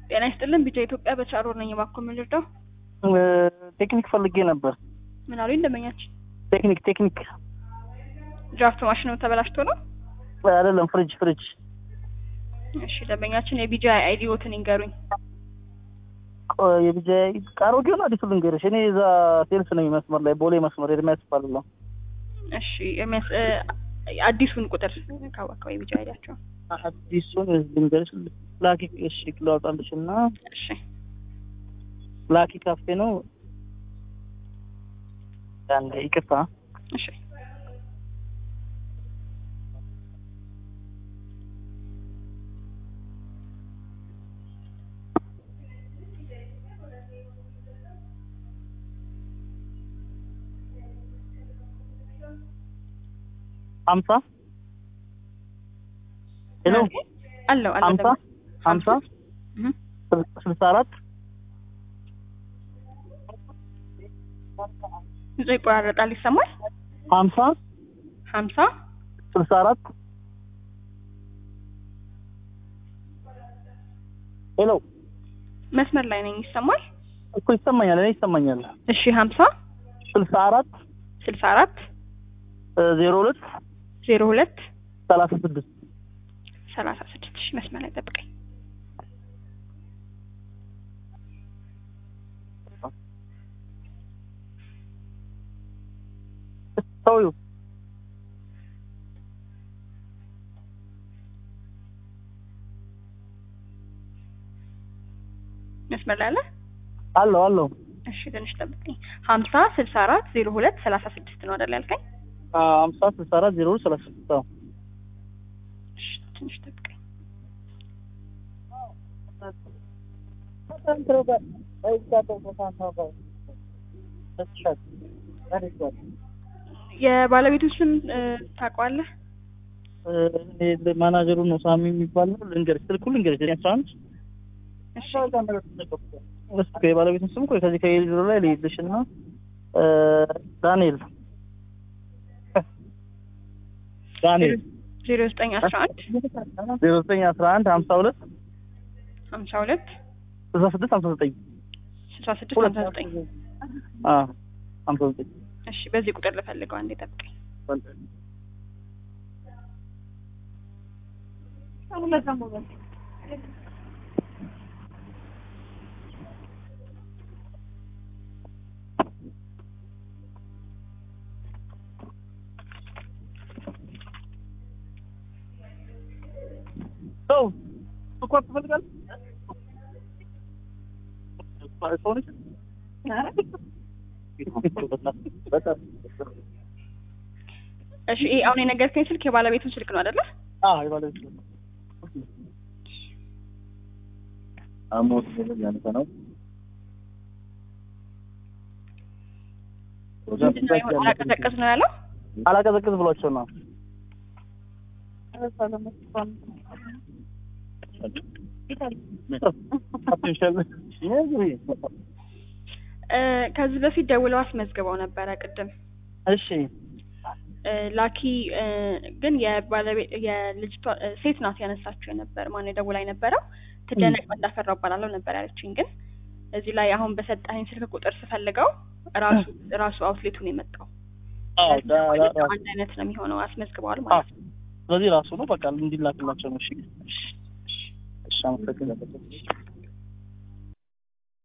ጤና ይስጥልን ቢጫ ኢትዮጵያ በቻሮ ነኝ። እባክዎ ምን ልርዳው? ቴክኒክ ፈልጌ ነበር። ምን አሉኝ ደንበኛችን? ቴክኒክ ቴክኒክ ድራፍት ማሽኑ ተበላሽቶ ነው? አይደለም፣ ፍሪጅ ፍሪጅ። እሺ ደንበኛችን የቢጃ አይዲዎትን ይንገሩኝ። ቆይ የቢጃ አሮጌውን አዲሱ ልንገርሽ። እኔ እዛ ሴልስ ነኝ መስመር ላይ ቦሌ መስመር ኤርሚያስ ይባላለሁ። እሺ የሚያስ እ አዲሱን ቁጥር ካወቀው የቢጃ አይዲያቸው። አዲሱን ልንገርሽ። ላኪ እሺ ላውጣልሽ እና እሺ ላኪ ካፌ ነው። አንዴ ይቅርታ። እሺ ሀምሳ ሄሎ አለው አለው ሀምሳ ሀምሳ እህ ስልሳ አራት ብዙ ይቆራረጣል ይሰማል። ሀምሳ ሀምሳ ስልሳ አራት ሄሎ መስመር ላይ ነኝ ይሰማል። እኮ ይሰማኛል፣ እኔ ይሰማኛል። እሺ ሀምሳ ስልሳ አራት ስልሳ አራት ዜሮ ሁለት ዜሮ ሁለት ሰላሳ ስድስት ሰላሳ ስድስት እሺ መስመር ላይ ጠብቀኝ። ሰውዬው መስመር ላይ አለ። አለው አለው እሺ ትንሽ ጠብቀኝ። ሀምሳ ስልሳ አራት ዜሮ ሁለት ሰላሳ ስድስት ነው አይደል ያልከኝ? ሀምሳ ስልሳ አራት ዜሮ ሁለት ሰላሳ ስድስት አዎ። እሺ ትንሽ ጠብቀኝ። የባለቤቱን ስም እ ታውቀዋለህ? እኔ ማናጀሩ ነው ሳሚ የሚባል ነው። ልንገርሽ ስልኩ ልንገርሽ ዘጠኝ አስራ አንድ እሺ እስኪ የባለቤቱን ስም ቆይ ከዚህ ከየሊድሮ ላይ ልይልሽ እና እ ዳንኤል ዳንኤል ዜሮ ዘጠኝ አስራ አንድ ዜሮ ዘጠኝ አስራ አንድ ሀምሳ ሁለት ሀምሳ ሁለት ስልሳ ስድስት ሀምሳ ዘጠኝ ስልሳ ስድስት ሀምሳ ዘጠኝ አዎ ሀምሳ ዘጠኝ እሺ በዚህ ቁጥር ልፈልገው አንዴ ጠብቀኝ። ሰው ስኳር ትፈልጋለህ? ሰው ነች? በጣም እሺ ይሄ አሁን የነገርከኝ ስልክ የባለቤቱን ስልክ ነው አይደለ? አዎ የባለቤቱ ነው። አሞት ያንተ ነው። ምንድን ነው ይሆን አላቀዘቀዝ ነው ያለው? አላቀዘቅዝ ብሏቸው ነው። እ ከዚህ በፊት ደውለው አስመዝግበው ነበረ ቅድም እሺ እ ላኪ እ ግን የባለቤት የልጅቷ እ ሴት ናት ያነሳችው የነበር ማን የደውላ የነበረው ትደነቅ እንዳፈራው እባላለሁ ነበር ያለችኝ። ግን እዚህ ላይ አሁን በሰጠኸኝ ስልክ ቁጥር ስፈልገው ራሱ ራሱ አውትሌቱ ነው የመጣው። አዎ ዳ- ዳ- ዳ- አንድ አይነት ነው የሚሆነው። አስመዝግበዋል ማለት ነው። ስለዚህ ራሱ ነው በቃ እንዲላክላቸው ነው። እሺ እሺ፣ አመሰግናለሁ።